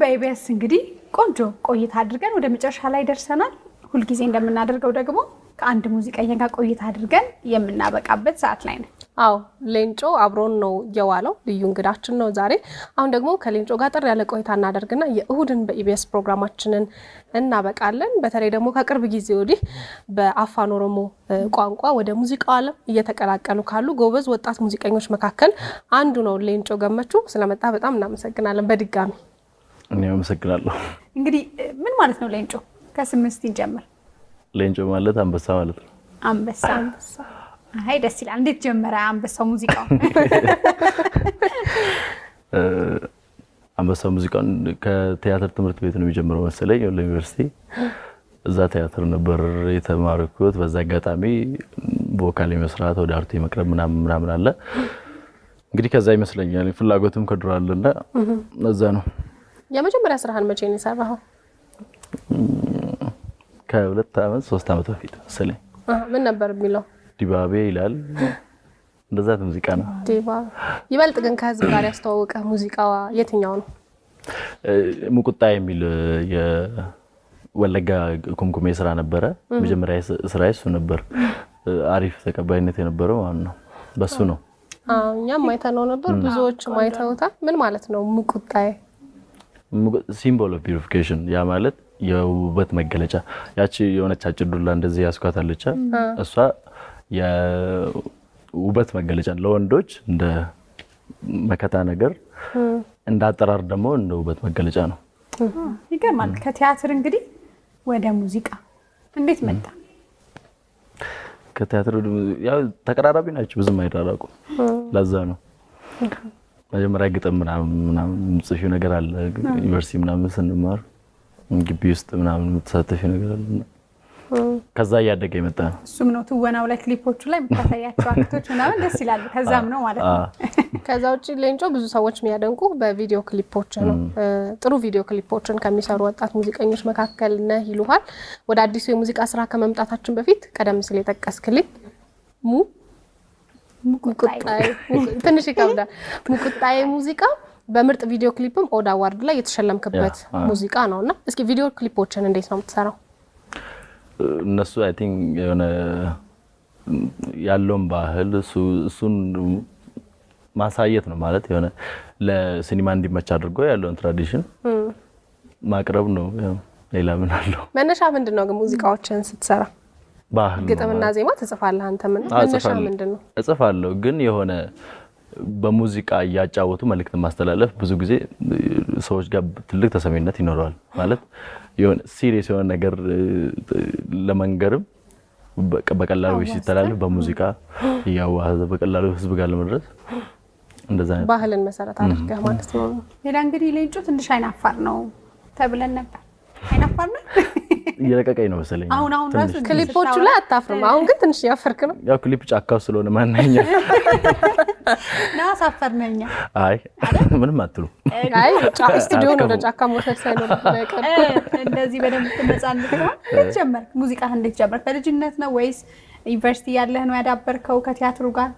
በኢቢኤስ እንግዲህ ቆንጆ ቆይታ አድርገን ወደ መጨረሻ ላይ ደርሰናል። ሁልጊዜ እንደምናደርገው ደግሞ ከአንድ ሙዚቀኛ ጋር ቆይታ አድርገን የምናበቃበት ሰዓት ላይ ነው። አዎ ሌንጮ አብሮን ነው የዋለው። ልዩ እንግዳችን ነው ዛሬ። አሁን ደግሞ ከሌንጮ ጋር ጥር ያለ ቆይታ እናደርግና የእሁድን በኢቢኤስ ፕሮግራማችንን እናበቃለን። በተለይ ደግሞ ከቅርብ ጊዜ ወዲህ በአፋን ኦሮሞ ቋንቋ ወደ ሙዚቃው ዓለም እየተቀላቀሉ ካሉ ጎበዝ ወጣት ሙዚቀኞች መካከል አንዱ ነው ሌንጮ ገመቹ። ስለመጣ በጣም እናመሰግናለን በድጋሚ። እኔ አመሰግናለሁ። እንግዲህ ምን ማለት ነው ሌንጮ? ከስም እስቲ እንጀምር። ሌንጮ ማለት አንበሳ ማለት ነው። አንበሳ። አይ ደስ ይላል። እንዴት ጀመረ አንበሳው ሙዚቃው? አንበሳ ሙዚቃውን ከቲያትር ትምህርት ቤት ነው የሚጀምረው መሰለኝ፣ ለዩኒቨርሲቲ እዛ ቲያትር ነበር የተማርኩት። በዛ አጋጣሚ ቮካል የመስራት ወደ አርቱ የመቅረብ ምናምን ምናምን አለ እንግዲህ ከዛ ይመስለኛል ፍላጎትም ከድሮ አለና እዛ ነው። የመጀመሪያ ስራህን መቼ ነው የሰራኸው? ከሁለት ዓመት ሶስት ዓመት በፊት መሰለኝ። ምን ነበር የሚለው? ዲባቤ ይላል እንደዛ ሙዚቃ ነው። ዲባ ይበልጥ ግን ከህዝብ ጋር ያስተዋወቀ ሙዚቃ የትኛው ነው? ሙቁጣ የሚል የወለጋ ኩምኩሜ ስራ ነበረ። መጀመሪያ ስራ እሱ ነበር። አሪፍ ተቀባይነት የነበረው ማለት ነው። በሱ ነው። እኛም አይተነው ነበር፣ ብዙዎች አይተውታል። ምን ማለት ነው ሙቁጣዬ? ሲምቦል ኦፍ ፒሪፊኬሽን ያ ማለት የውበት መገለጫ። ያቺ የሆነች አጭር ዱላ እንደዚህ ያስኳታለች እሷ የውበት መገለጫ ለወንዶች እንደ መከታ ነገር፣ እንደ አጠራር ደግሞ እንደ ውበት መገለጫ ነው። ይገርማል። ከቲያትር እንግዲህ ወደ ሙዚቃ እንዴት መጣ? ከቲያትር ያው ተቀራራቢ ናቸው፣ ብዙም አይራራቁም። ለዛ ነው መጀመሪያ ግጥም ምናምን ምናምን የምትጽፊው ነገር አለ። ዩኒቨርሲቲ ምናምን ስንማር ግቢ ውስጥ ምናምን የምትሳተፊው ነገር አለ። ከዛ እያደገ የመጣ ነው። እሱም ነው ትወናው ላይ ክሊፖቹ ላይ የምታሳያቸው አክቶች ምናምን ደስ ይላሉ። ከዛም ነው ማለት ነው። ከዛ ውጭ ሌንጮ ብዙ ሰዎች የሚያደንቁ በቪዲዮ ክሊፖች ነው። ጥሩ ቪዲዮ ክሊፖችን ከሚሰሩ ወጣት ሙዚቀኞች መካከል ነህ ይሉሃል። ወደ አዲሱ የሙዚቃ ስራ ከመምጣታችን በፊት ቀደም ሲል የጠቀስክልኝ ሙ ትንሽ ይከብዳል። ሙቁጣዬ ሙዚቃ በምርጥ ቪዲዮ ክሊፕም ኦዳ አዋርድ ላይ የተሸለምክበት ሙዚቃ ነው እና እስኪ ቪዲዮ ክሊፖችን እንዴት ነው የምትሰራው? እነሱ አይ ቲንክ የሆነ ያለውን ባህል እሱን ማሳየት ነው ማለት የሆነ ለሲኒማ እንዲመች አድርጎ ያለውን ትራዲሽን ማቅረብ ነው። ሌላ ምን አለው? መነሻ ምንድን ነው ግን ሙዚቃዎችን ስትሰራ? ባህል ግጥምና ዜማ ትጽፋለህ አንተ? ምን መነሻ ምንድን ነው? እጽፋለሁ ግን የሆነ በሙዚቃ እያጫወቱ መልእክት ማስተላለፍ ብዙ ጊዜ ሰዎች ጋር ትልቅ ተሰሚነት ይኖረዋል። ማለት የሆነ ሲሪየስ የሆነ ነገር ለመንገርም በቀላሉ ሲተላለፍ በሙዚቃ እያዋዘ በቀላሉ ህዝብ ጋር ለመድረስ እንደዛ አይነት ባህልን መሰረት አድርገህ ማለት ነው። ሌላ እንግዲህ ሌንጮ ትንሽ አይናፋር ነው ተብለን ነበር። አይናፋር ነው እየለቀቀኝ ነው መሰለኝ። አሁን አሁን ራሱ ክሊፖቹ ላይ አታፍርም። አሁን ግን ትንሽ እያፈርክ ነው። ያው ክሊፕ ጫካው ስለሆነ ማናኛ ና ሳፈር ነኛ አይ ምንም አትሉ። አይ ስቱዲዮን ወደ ጫካ መውሰድ ሳይኖር አይቀርም። እንደዚህ በደንብ ትነጻነት ነው። እንዴት ጀመርክ? ሙዚቃ እንዴት ጀመርክ? ከልጅነት ነው ወይስ ዩኒቨርሲቲ ያለህ ነው ያዳበርከው ከቲያትሩ ጋር?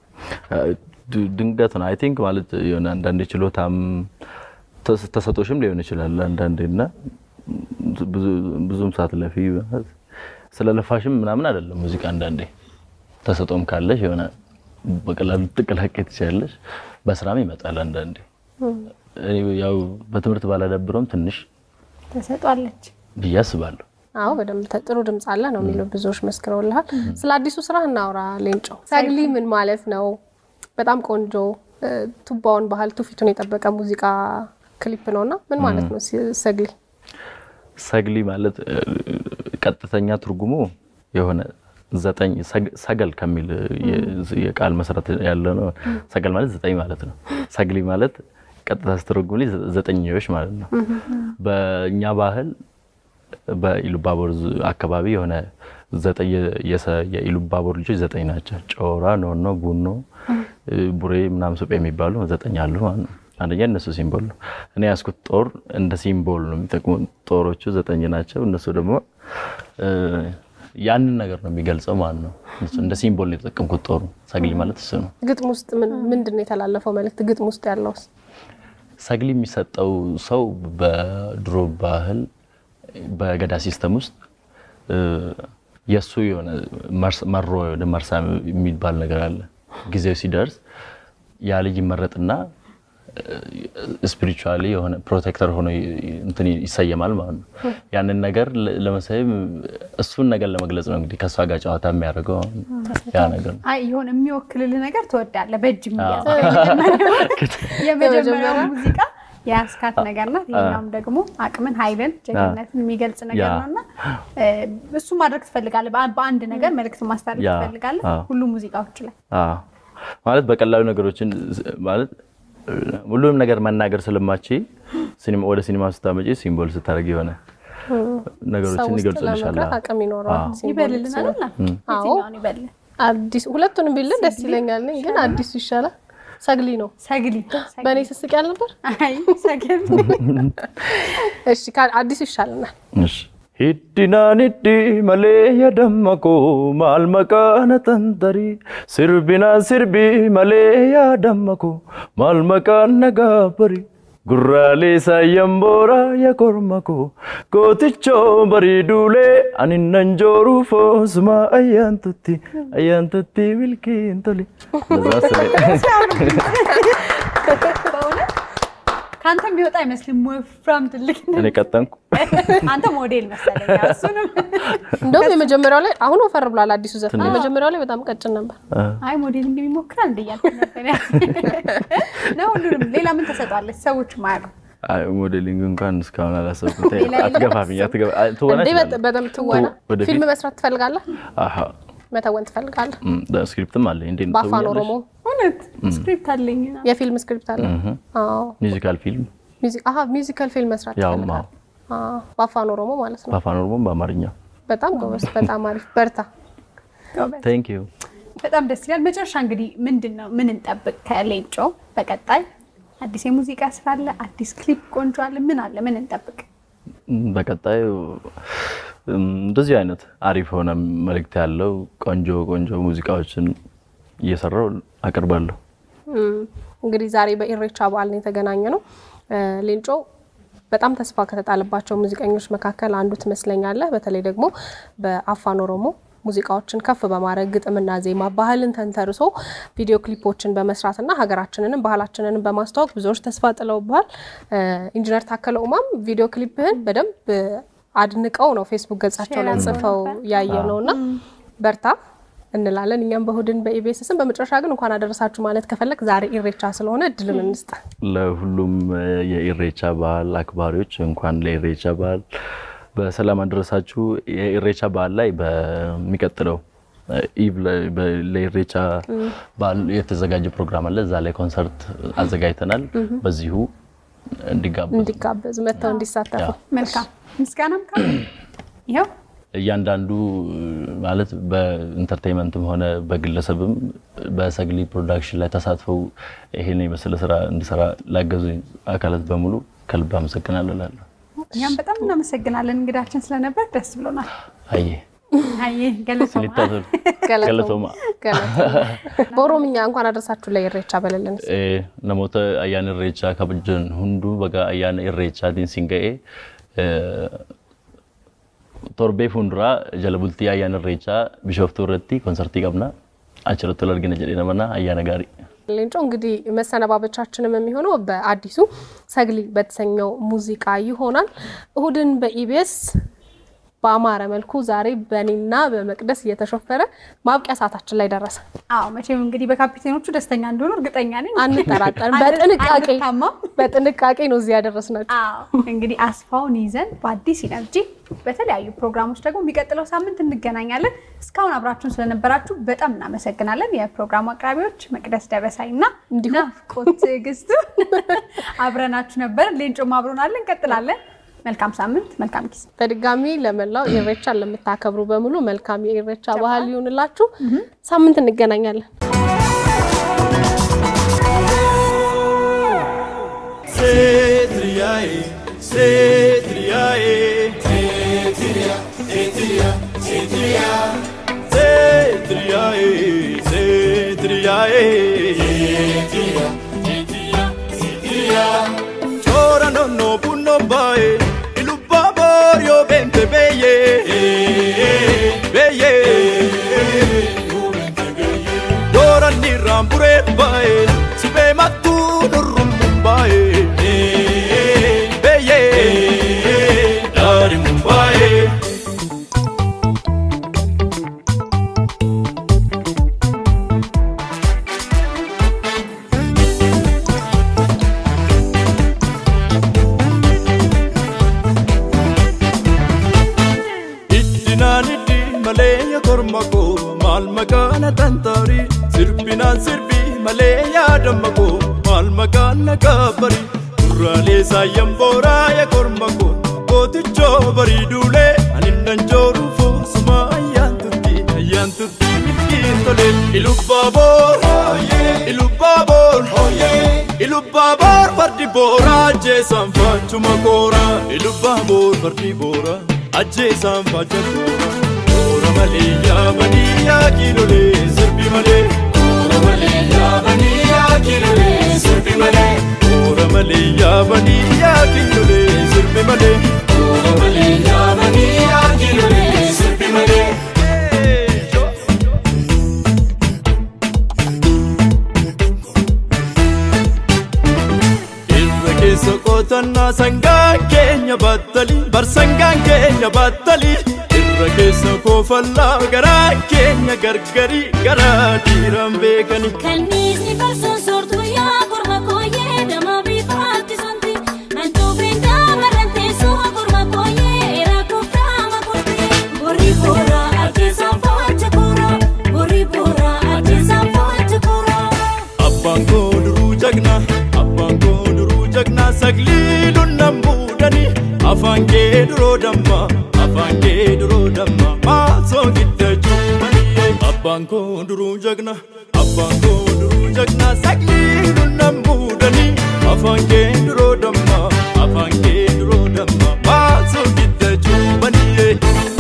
ድንገት ነው አይ ቲንክ ማለት የሆነ አንዳንዴ ችሎታም ተሰጦሽም ሊሆን ይችላል አንዳንዴ እና ብዙም ሳትለፊ ስለለፋሽም ምናምን አይደለም ሙዚቃ አንዳንዴ ተሰጦም ካለሽ የሆነ በቀላሉ ልትቀላቀይ ትችላለሽ። በስራም ይመጣል አንዳንዴ። ያው በትምህርት ባላዳብረውም ትንሽ ተሰጧለች ብዬ አስባለሁ። አዎ በደንብ ጥሩ ድምፅ አለ ነው የሚሉ ብዙዎች መስክረውልሃል። ስለ አዲሱ ስራ እናውራ ሌንጮ። ሰግሊ ምን ማለት ነው? በጣም ቆንጆ ቱባውን ባህል ትውፊቱን የጠበቀ ሙዚቃ ክሊፕ ነውና ምን ማለት ነው ሰግሊ? ሰግሊ ማለት ቀጥተኛ ትርጉሙ የሆነ ዘጠኝ ሰገል ከሚል የቃል መሰረት ያለ ነው። ሰገል ማለት ዘጠኝ ማለት ነው። ሰግሊ ማለት ቀጥታ ስትረጉም ዘጠኝዎች ማለት ነው። በእኛ ባህል በኢሉባቦር አካባቢ የሆነ ዘጠኝ የኢሉባቦር ልጆች ዘጠኝ ናቸው። ጮራ፣ ኖኖ፣ ጉኖ፣ ቡሬ ምናምን ሱጴ የሚባሉ ዘጠኝ አሉ ማለት ነው። አንደኛ እነሱ ሲምቦል ነው። እኔ ያስኩት ጦር እንደ ሲምቦል ነው የሚጠቅሙ። ጦሮቹ ዘጠኝ ናቸው። እነሱ ደግሞ ያንን ነገር ነው የሚገልጸው ማለት ነው። እንደ ሲምቦል ነው የተጠቀምኩት ጦሩ። ሰግሊ ማለት እሱ ነው። ግጥም ውስጥ ምንድን ነው የተላለፈው መልእክት? ግጥም ውስጥ ያለውስ ሰግሊ የሚሰጠው ሰው በድሮ ባህል በገዳ ሲስተም ውስጥ የእሱ የሆነ መሮ ወደ መርሳ የሚባል ነገር አለ። ጊዜው ሲደርስ ያ ልጅ ይመረጥና ስፒሪቹዋሊ የሆነ ፕሮቴክተር ሆኖ እንትን ይሰየማል ማለት ነው። ያንን ነገር ለመሰየም እሱን ነገር ለመግለጽ ነው እንግዲህ ከእሷ ጋር ጨዋታ የሚያደርገው ያ ነገር ነው። አይ የሆነ የሚወክልልህ ነገር ትወዳለህ። በእጅ የሚያዝ የመጀመሪያው ሙዚቃ የያስካት ነገር ናት። ይሄኛውም ደግሞ አቅምን፣ ኃይልን፣ ጀግንነትን የሚገልጽ ነገር ነው እና እሱ ማድረግ ትፈልጋለህ። በአንድ ነገር መልዕክት ማስተላለፍ ትፈልጋለህ ሁሉ ሙዚቃዎች ላይ ማለት በቀላሉ ነገሮችን ማለት ሁሉንም ነገር መናገር ስለማች ወደ ሲኒማ ስታመጪ ሲምቦል ስታደርግ የሆነ ነገሮችን ይገልጽልሻል። አቅም ይኖረዋል። ይበልልን አይደል? የትኛውን ይበልልን? አዲስ ሁለቱንም ቢልን ደስ ይለኛል፣ ግን አዲሱ ይሻላል። ሰግሊ ነው ሰግሊ በእኔ ስስቅ ያልነበር። አይ ሰግሊ እሺ፣ አዲሱ ይሻለናል። እሺ Hiddinaanitti malee yaadammako maal maqaana tantari sirbinaan sirbi malee yaadammako maal maqaan nagaa bari gurraalee saayyan boora ya kormako gootichoo barii duulee ani nan jooruu foosuma ayyaantutti ayyaantutti milkiin toli. ከአንተም ቢወጣ አይመስልም። ወፍራም ትልቅ እኔ ቀጠንኩ። አንተ ሞዴል መሰለኝ። እሱንም እንደውም የመጀመሪያው ላይ አሁን ወፈር ብሏል። አዲሱ ዘፈን የመጀመሪያው ላይ በጣም ቀጭን ነበር። አይ ሞዴል እንደሚሞክራል እንደያልኩ ነበር ነው። ሁሉንም ሌላ ምን ተሰጧለች ሰዎች ማያውቁ አይ ሞዴሊንግ እንኳን እስካሁን አላሰብኩም። አትገፋፍኝ፣ ትወና እንዴ በጣም ትወና ወደፊት ፊልም መስራት ትፈልጋለህ? አሃ መተወን ትፈልጋለህ? ስክሪፕትም አለ እንዴ? በአፋን ኦሮሞ እውነት ስክሪፕት አለኝ። የፊልም ስክሪፕት አለ? አዎ። ሚውዚካል ፊልም ሚውዚክ አሃ ሚውዚካል ፊልም መስራት ያው ትፈልጋለህ? አዎ። በአፋን ኦሮሞ ማለት ነው። በአፋን ኦሮሞም በአማርኛ። በጣም ጎበዝ፣ በጣም አሪፍ፣ በርታ። ቴንክ ዩ። በጣም ደስ ይላል። መጨረሻ እንግዲህ ምንድን ነው ምን እንጠብቅ ከሌንጮ በቀጣይ አዲስ የሙዚቃ ስራ አለ፣ አዲስ ክሊፕ ቆንጆ አለ። ምን አለ? ምን እንጠብቅ? በቀጣዩ እንደዚህ አይነት አሪፍ የሆነ መልእክት ያለው ቆንጆ ቆንጆ ሙዚቃዎችን እየሰራው አቀርባለሁ። እንግዲህ ዛሬ በኢሬቻ በዓል ነው የተገናኘ ነው። ሌንጮ በጣም ተስፋ ከተጣለባቸው ሙዚቀኞች መካከል አንዱ ትመስለኛለህ። በተለይ ደግሞ በአፋን ኦሮሞ ሙዚቃዎችን ከፍ በማድረግ ግጥምና ዜማ ባህልን ተንተርሶ ቪዲዮ ክሊፖችን በመስራትና ሀገራችንንም ባህላችንንም በማስተዋወቅ ብዙዎች ተስፋ ጥለውብሃል። ኢንጂነር ታከለ ኡማም ቪዲዮ ክሊፕህን በደንብ አድንቀው ነው ፌስቡክ ገጻቸው ላይ ጽፈው ያየ ነው እና በርታ እንላለን። እኛም በእሁድን በኢቢኤስ ስም። በመጨረሻ ግን እንኳን አደረሳችሁ ማለት ከፈለግ ዛሬ ኢሬቻ ስለሆነ እድልን እንስጥ። ለሁሉም የኢሬቻ በዓል አክባሪዎች እንኳን ለኢሬቻ በዓል በሰላም አደረሳችሁ። የኢሬቻ በዓል ላይ በሚቀጥለው ኢቭ ለኢሬቻ በዓል የተዘጋጀ ፕሮግራም አለ። እዛ ላይ ኮንሰርት አዘጋጅተናል። በዚሁ እንዲጋበዙ እንዲጋበዙ መጥተው እንዲሳተፉ መልካም ምስጋናም ካለ ይኸው እያንዳንዱ ማለት በኢንተርቴንመንትም ሆነ በግለሰብም በሰግሊ ፕሮዳክሽን ላይ ተሳትፈው ይሄን የመሰለ ስራ እንዲሰራ ላገዙ አካላት በሙሉ ከልብ አመሰግናለሁ እላለሁ። እኛም በጣም እናመሰግናለን እንግዳችን ስለነበር ደስ ብሎናል። አየ አይ ገለሰው ስሊታቶል ገለቶማ በኦሮምኛ እንኳን አደረሳችሁ ለኢሬቻ በለልን። ነሞተ አያን ኢሬቻ ከብጀን ሁንዱ በጋ አያን ኢሬቻቲን ሲንገኤ torbee fuulduraa jala bultii ayyaana irreechaa bishooftuu irratti konሰርtii qabna achirratti wal argina jedhee namana ayyaana gaarii ሌንጮ እንግዲህ መሰነባበቻችንም የሚሆነው በአዲሱ ሰግሊ በተሰኘው ሙዚቃ ይሆናል። እሁድን በኢቢኤስ በአማረ መልኩ ዛሬ በእኔና በመቅደስ እየተሾፈረ ማብቂያ ሰዓታችን ላይ ደረሰ። አዎ መቼም እንግዲህ በካፒቴኖቹ ደስተኛ እንደሆኑ እርግጠኛ ነኝ። አንጠራጠርም። በጥንቃቄ አንታማም። በጥንቃቄ ነው እዚህ ያደረስናቸው። አዎ እንግዲህ አስፋውን ይዘን በአዲስ ኢነርጂ በተለያዩ ፕሮግራሞች ደግሞ የሚቀጥለው ሳምንት እንገናኛለን። እስካሁን አብራችሁን ስለነበራችሁ በጣም እናመሰግናለን። የፕሮግራሙ አቅራቢዎች መቅደስ ደበሳይ እና እንዲሁም ናፍቆት ትዕግስቱ አብረናችሁ ነበር። ሌንጮም አብሮናለን። እንቀጥላለን። መልካም ሳምንት፣ መልካም ጊዜ። በድጋሚ ለመላው ኢሬቻን ለምታከብሩ በሙሉ መልካም የኢሬቻ ባህል ይሁንላችሁ። ሳምንት እንገናኛለን። Setriae, setriae, setria, setria, setria, setriae, setriae, setria, setria, setria. mumbaa'e sibee mattuu nurruun mumbaa'e beeyee daari mumbaa'e. Iddinaan iddi malee yaa korma koo maal maqaan tantaari sirbinaan sirbi malee yaadama koo maal maqaan nagaabari duraalee saayyan booraa yaa korma koo gootichoo barii duulee aninnan jooruu foosuma ayyaan turtii ayyaan turtii milkiin tolee ilubbaa boor ilubbaa boor ilubbaa boor fardi booraa ajjeesaan faachuma kooraa ilubbaa boor fardi booraa ajjeesaan faacha kooraa koora malee yaabanii yaa kiilolee sirbi malee koora malee yaabanii yaa kiilolee sirbi malee koora malee yaabanii yaa kiilolee sirbi malee koora malee yaabanii yaa kiilolee sirbi malee. Irra keessa qotannaa sangaan keenya battali bar sangaan keenya battali irra keessa koofallaa garaa keenya gargari garaa dhiiraan beekani. Kanniisni farsoon soortuu yaa korma kooyyee dama bifa harkisanti. Hantuufeen daamarran teessoo korma kooyyee eeraa kooftaa makurtee. Borri booraa ajjeesaan faacha kooraa. Borri booraa ajjeesaan faacha kooraa. Abbaan koo duruu jagna abbaan koo duruu jagna saglii lunnan muudani afaan kee duroo damma afaan kee duroo damma maasoo gidda cuumaniyee abbaan koo duruu jagna abbaan koo duruu jagna saglii lunnan muudani afaan kee duroo damma afaan kee duroo damma maasoo gidda cuumaniyee.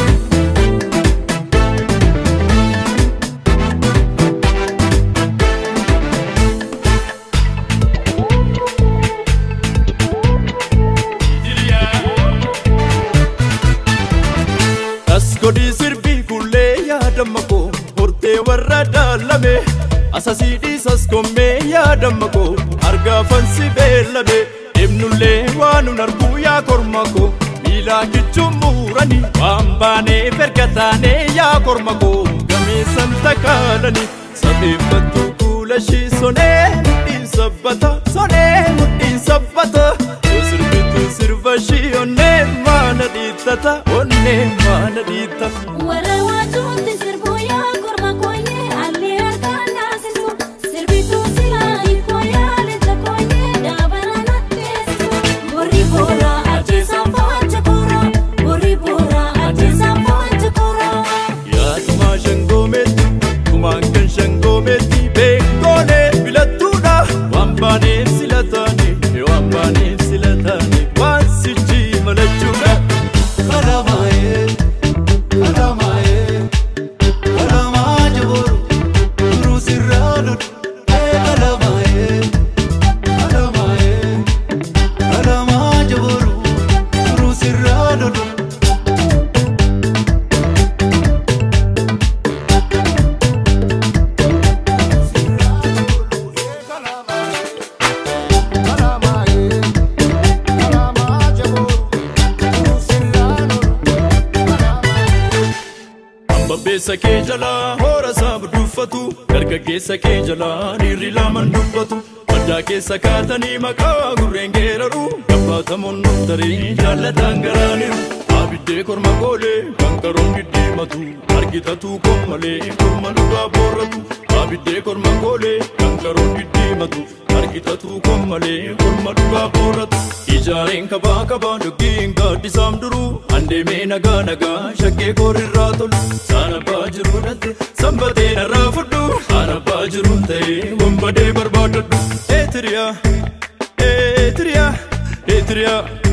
As godii sirbii kullee yaadama koo hortee warra daalame asasii dhiisas kommee yaadama koo argaa fansi beellame deemnullee waanuun arguu yaa korma koo miilaa kichuun muurani waan baanee ferga taanee yaa korma koo gameessan takaalani safeeffattuu kuula shii sonee mudhiin sabbata sonee mudhiin sabbata yoo sirbituu sirba shii onnee maana dhiittata onnee maana dhiittata. Warra waajuutti sirbuu yaa korma kooyyee allee harkaan naasisu. Sirbituu silaa hiikoo yaa leenca kooyyee daabala natteessisu. Borri booraa ajjeesaan faacha kooraa. Borri booraa ajjeesaan faacha kooraa. Yaaduma shangoomeetti kumaan kan shangoomeetti beektoolee filattuudha waan baaneef sila taane waan baaneef sila taane waan sichi malachuudha. Kalamaa'ee kalamaa'ee kalamaa jabooru duruu sirraa lolu kalamaa'ee kalamaa'ee kalamaa jabooru duruu sirraa lolu. Ambabbeessa kee jalaa hoora isaa budduuffatu dargaggeessa kee jalaa dhiirri lamaan dubbatu maddaa keessa kaatanii maqaa gurreen geeraru gabbatamoon nuftarii jaallataan garaaniru abiddee korma goolee kan qaroon diddiimatu argitatuu koon malee korma dhugaa boorratu abiddee korma goolee kan qaroon diddiimatu argitatuu koon malee korma dhugaa boorratu ijaareen kabaa kabaa doggiin gaaddisaam duruu andeemee nagaa nagaa shakkee koorirraa tolu saana baa jiru dhatte sanbatee narraa fudhu saana baa jiruun ta'ee wambadee barbaadadhu eetiriyaa eetiriyaa eetiriyaa